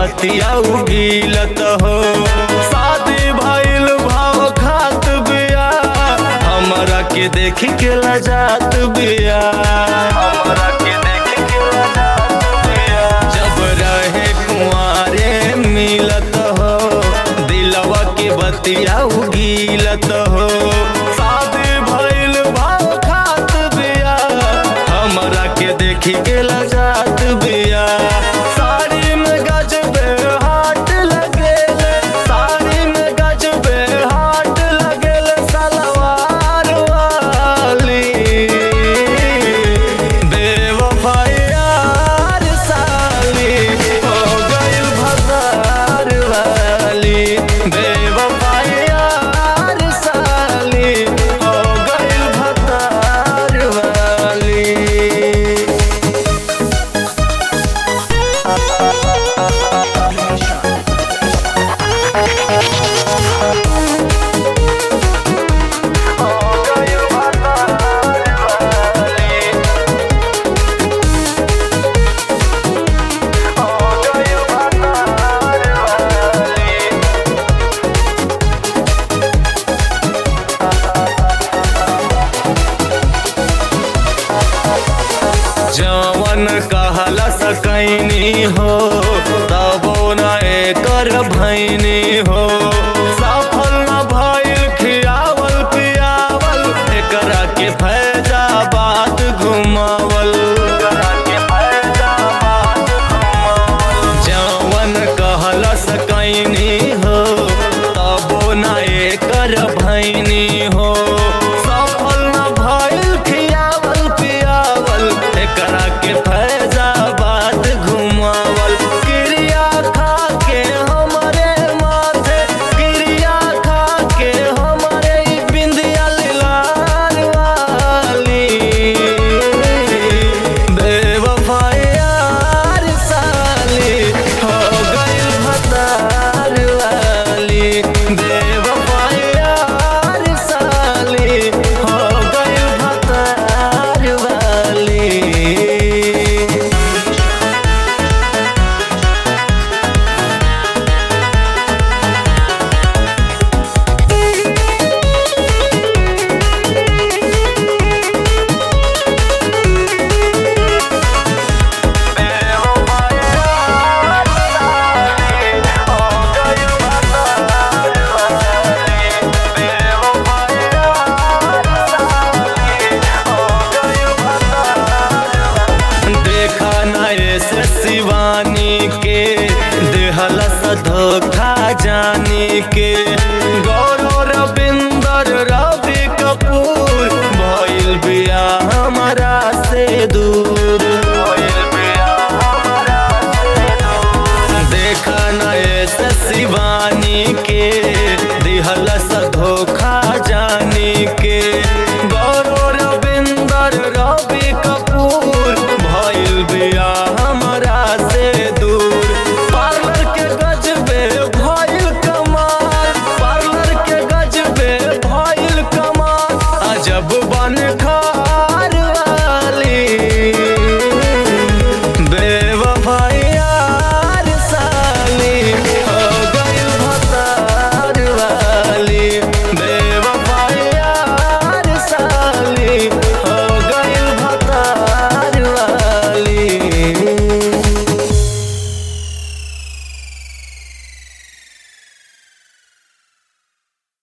बतिया उगीलत हो शादी भइल भाव खात बिया हमरा के देख के लजात बिया हमरा के देख के लजात बिया जब रहे कुंवारे मिलत हो दिलवा के बतिया उगीलत हो शादी भइल भाव खात बिया हमरा के देखी के लजात बिया साड़ी में गजबे हाट लगेल साड़ी में गजबे हाट लगेल सलवार वाली बेवफायार साली हो गइल भसार वाली बेवफायार साली हो गइल भसार वाली जवन कहला सकैनी हो तबो न एकर भैनी हो सफल न भइल खियावल पियावल एकरा के फैजा बात घुमावल जवन कहला सकैनी हो तबो न एकर भैनी हो सफल न भइल खियावल पियावल एकरा के फैजाबाद घुमावल क्रिया खा के हमरे माथे क्रिया खा के हमरे ई बिंदिया लाल वाली बेवफायार साली हो गइल भतार वाली बेवफायार साली हो गइल भतार वाली देखा न ऐसे शिवानी के देहला सा धोखा जानी के गौरव रविंदर रवि कपूर भइल बिया हमारा से दूर भइल बिया हमारा से दूर देखा न ऐसे शिवानी के दिहला सा धोखा जानी के गौरव रविंदर रवि कपूर भइल बिया हमरा से दूर पार्लर के गजबे भइल कमाल पार्लर के गजबे भइल कमाल अजब बन खा